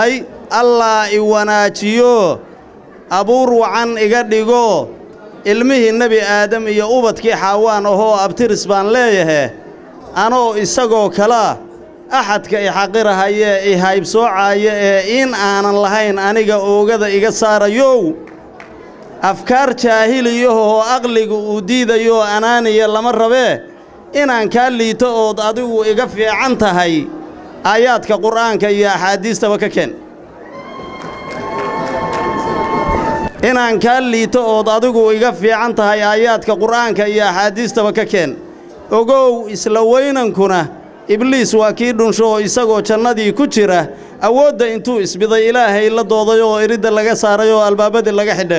leeyahay allaa i wanaajiyo abuur wacan iga dhigo ilmihii nebi aadam iyo ubadkii xaawaan ahoo abtiris baan leeyahe anoo isagoo kalea axadka i xaqirahayee i haybsoocaaya ee in aanan lahayn aniga oogada iga saarayow afkaar jaahiliyahoo aqliga uu diidayo anaaniya lama rabee inaan kaa liito ood adigu iga fiican tahay aayaadka qur'aanka iyo axaadiistaba ka keen inaan kaa liito ood adigu iga fiican tahay aayaadka qur'aanka iyo axaadiistaba ka keen ogow isla weynankuna ibliis waa kii dhunsho oo isagoo jannadii ku jira awoodda intuu isbiday ilaahay la dooday oo iridda laga saaray oo albaabadii laga xidhe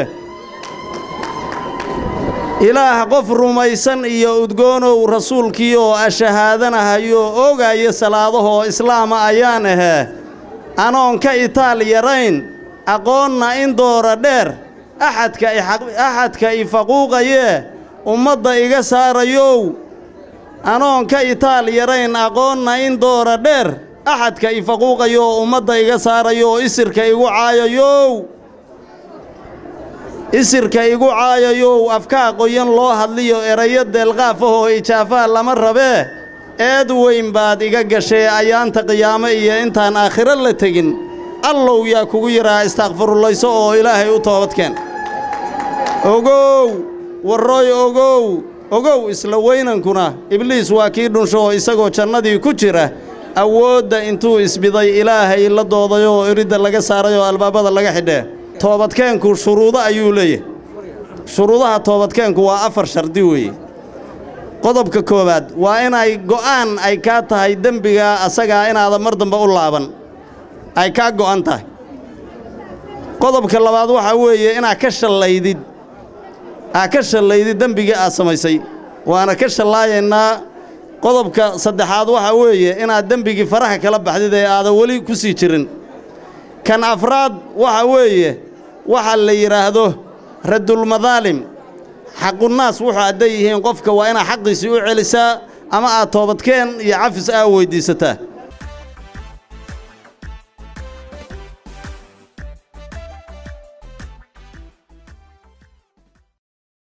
ilaah qof rumaysan iyo udgoonow rasuulkii oo ashahaadanahayo oogaya salaadahoo islaama ayaan ahee anoon ka itaal yarayn aqoonna in doora dheer axadka i faquuqayee ummadda iga saarayow anoon ka itaal yarayn aqoonna in doora dheer axadka i faquuqayooo ummadda iga saarayo oo isirka igu caayayow isirka igu caayayow afkaa qoyan loo hadliyo erayo deelqaafahoo ijaafaa lama rabee eed weyn baad iga gashee ayaanta qiyaamo iyo intaan aakhiro la tegin allow yaa kugu yidhaa istaakfirullayso oo ilaahay u toobadkeen ogow warroy ogow ogow isla weynankuna ibliis waa kii dhunsho oo isagoo jannadii ku jira awoodda intuu isbiday ilaahay la dooday oo iridda laga saaray oo albaabada laga xidhee toobadkeenku shuruudo ayuu leeyahay shuruudaha toobadkeenku waa afar shardi weeye qodobka koowaad waa inay go'aan ay kaa tahay dembigaa asagaa inaadan mar dambe u laaban ay kaa go'an tahay qodobka labaad waxaa weeye inaad ka shallaydid aad ka shallaydid dembigii aad samaysay waana ka shallaayaynaa qodobka saddexaad waxaa weeye inaad dembigii faraha kala baxdid ee aadan weli ku sii jirin kan afraad waxa weeye waxa la yidhaahdo radulmadaalim xaqunnaas wuxuu hadday yihiin qofka waa inaad xaqiisii u celisaa ama aad toobadkeen iyo cafis aa weyddiisataa